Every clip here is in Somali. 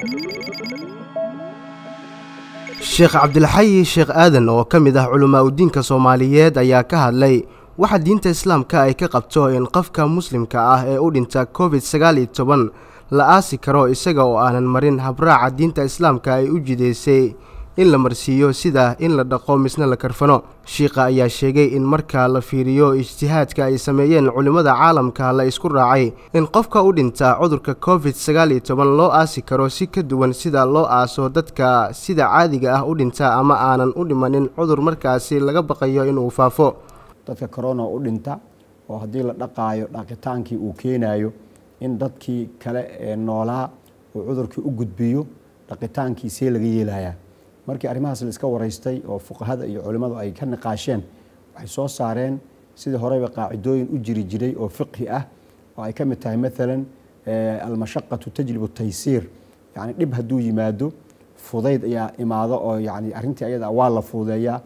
sheekh cabdilxayi sheekh aadan oo ka mid ah culamaa udiinka soomaaliyeed ayaa ka hadlay waxa diinta islaamka ay ka qabto in qofka muslimka ah ee u dhinta covid sagaal iyo toban la aasi karo isaga oo aanan marin habraaca diinta islaamka ay u jideysay in la marsiiyo sida in la dhaqo misna la karfano shiikha ayaa sheegay in marka la fiiriyo ijtihaadka ay sameeyeen culimmada caalamka la isku raacay in qofka u dhinta cudurka covid sagaal iyo toban loo aasi karo si ka duwan sida loo aaso dadka sida caadiga ah u dhinta ama aanan u dhimanin cudur markaasi laga baqayo inuu faafo dadka corona u dhinta oo haddii la dhaqaayo dhaqitaankii uu keenayo in dadkii kale ee noolaa uu cudurkii u gudbiyo dhaqitaankiisee laga yeelayaa markii arrimahaas la iska waraystay oo fuqahada iyo culimmadu ay ka niqaasheen waxay soo saareen sidii horeyba qaacidooyin u jiri jiray oo fiqhi ah oo ay ka mid tahay maalan almashaqatu tajlibu taysiir yani dhib hadduu yimaado fudayd ayaa imaado oo yani arrintii ayada waa la fuudeeyaa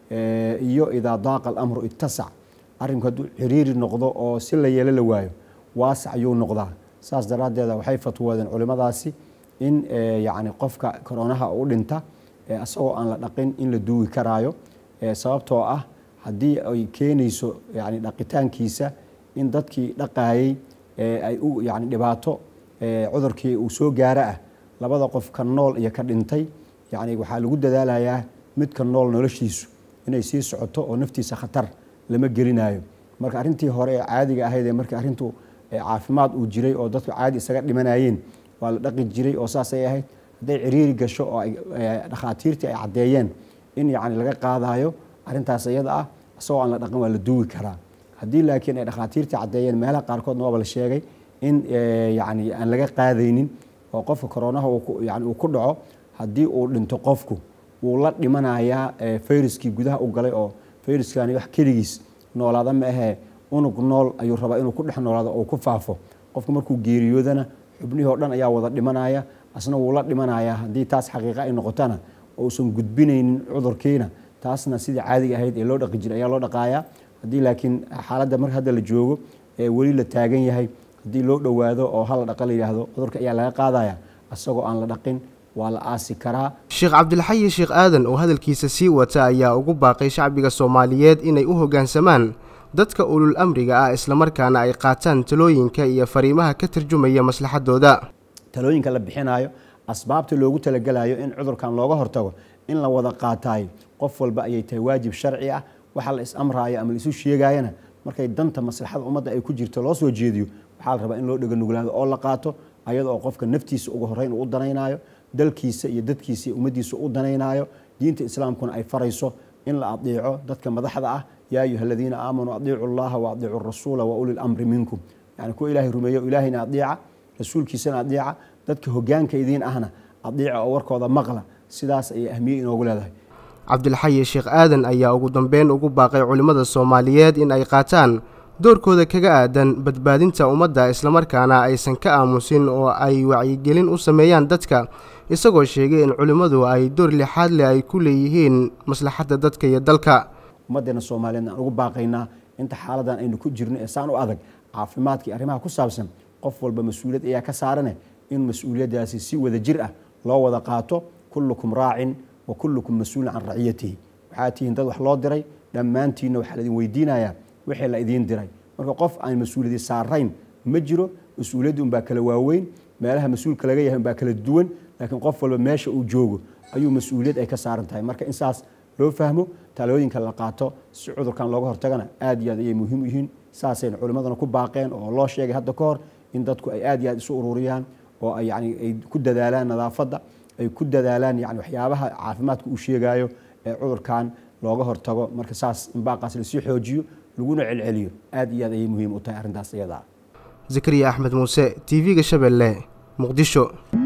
iyo idaa daaqa alamru ittasac arrinku hadduu ciriiri noqdo oo si la yeelo la waayo waasac ayuu noqdaa saas daraaddeeda waxay fatwoodeen culimmadaasi in yani qofka koronaha u dhinta asagoo aan la dhaqin in la duugi karaayo sababtoo ah haddii ay keenayso yani dhaqitaankiisa in dadkii dhaqaayey ay u yani dhibaato cudurkii uu soo gaaro ah labada qof ka nool iyo ka dhintay yani waxaa lagu dadaalayaa midka nool noloshiisu inay sii socoto oo naftiisa khatar lama gelinayo marka arrintii hore ee caadiga ahayd ee markii arrintu caafimaad uu jiray oo dadku caadi isaga dhimanayeen waa la dhaqi jiray oo saasay ahayd hadday ciriiri gasho oo dhakhaatiirtii ay caddeeyeen in yani laga qaadayo arrintaas iyada ah isagoo aan la dhaqin waa la duugi karaa haddii laakiin ay dhakhaatiirtii caddeeyeen meelaha qaarkoodna waaba la sheegay in yani aan laga qaadaynin oo qofka koronaha yani uu ku dhaco haddii uu dhinto qofku wuu la dhimanayaa fayruskii gudaha u galay oo fayruskani wax keligiis noolaada ma ahee unug nool ayuu rabaa inuu ku dhex noolaado oo ku faafo qofka markuu geeriyoodana xubnihii oo dhan ayaa wada dhimanaya asna wuu la dhimanayaa haddii taas xaqiiqa ay noqotana uusan gudbinaynin cudurkiina taasna sidii caadiga ahayd ee loo dhaqi jiray ayaa loo dhaqaaya haddii laakiin xaaladda marka hadda la joogo ee weli la taagan yahay haddii loo dhowaado oo hala dhaqa la yidhaahdo cudurka ayaa laga qaadaya asagoo aan la dhaqin waa la aasi karaa sheekh cabdilxayi sheekh aadan oo hadalkiisa sii wata ayaa ugu baaqay shacbiga soomaaliyeed inay u hoggaansamaan dadka ulul amriga ah islamarkaana ay qaataan talooyinka iyo fariimaha ka tarjumaya maslaxadooda talooyinka la bixinayo asbaabta loogu talagelayo in cudurkan looga hortago in la wada qaataay qof walba ayay tahay waajib sharci ah waxa la is-amraayo ama laisu sheegayana markay danta maslaxada ummadda ay ku jirto loo soo jeediyo waxaa la rabaa in loo dheganuglaado oo la qaato ayada oo qofka naftiisa ugu horreyn uu u danaynayo dalkiisa iyo dadkiisa iyo ummaddiisa u danaynayo diinta islaamkuna ay farayso in la adeeco dadka madaxda ah yaa ayuha aladiina aamanuu adiicu llaha wa adiicu rasuula wa uli lamri minkum yani kuwa ilaahay rumeeyo ilaahayna adeeca rasuulkiisana adeeca dadka hogaanka idiin ahna adeeca oo warkooda maqla sidaas ayay ahmiye inoogu leedahay cabdilxayi sheekh aadan ayaa ugu dambeyn ugu baaqay culimmada soomaaliyeed in ay qaataan doorkooda kaga aadan badbaadinta ummadda islamarkaana aysan ka aamusin oo ay wacyigelin u sameeyaan dadka isagoo sheegay in culimmadu ay door lixaad leh ay ku leeyihiin maslaxadda dadka iyo dalka ummaddeena soomaaliyeed aan ugu baaqaynaa inta xaaladan aynu ku jirno ee saan u adag caafimaadkii arrimaha ku saabsan qof walba mas-uuliyad ayaa ka saarane in mas-uuliyaddaasi si wada jir ah loo wada qaato kullukum raacin wa kullukum mas-uulin can raciyatihi waxaa tihiin dad wax loo diray dhammaantiinna waxaa la idin weydiinayaa wixii la idiin diray marka qof aan mas-uuliyadi saarayn ma jiro mas-uuliyaddi unbaa kala waaweyn meelaha mas-uulka laga yahay unbaa kala duwan laakiin qof walba meesha uu joogo ayuu mas-uuliyad ay ka saaran tahay marka in saas loo fahmo talooyinka la qaato si cudurkan looga hortagana aad iyo aad ayay muhiim u yihiin saasayna culimmadana ku baaqeen oo loo sheegay hadda ka hor in dadku ay aad iyo aad isu ururiyaan oo ay yani ay ku dadaalaan nadaafadda ay ku dadaalaan yani waxyaabaha caafimaadka uu sheegayo ee cudurkan looga hortago marka saas in baaqaas lasii xoojiyo laguna celceliyo aad iyo aad ayay muhiim u tahay arrintaas iyada zakariya axmed muuse t v-ga shabeelle muqdisho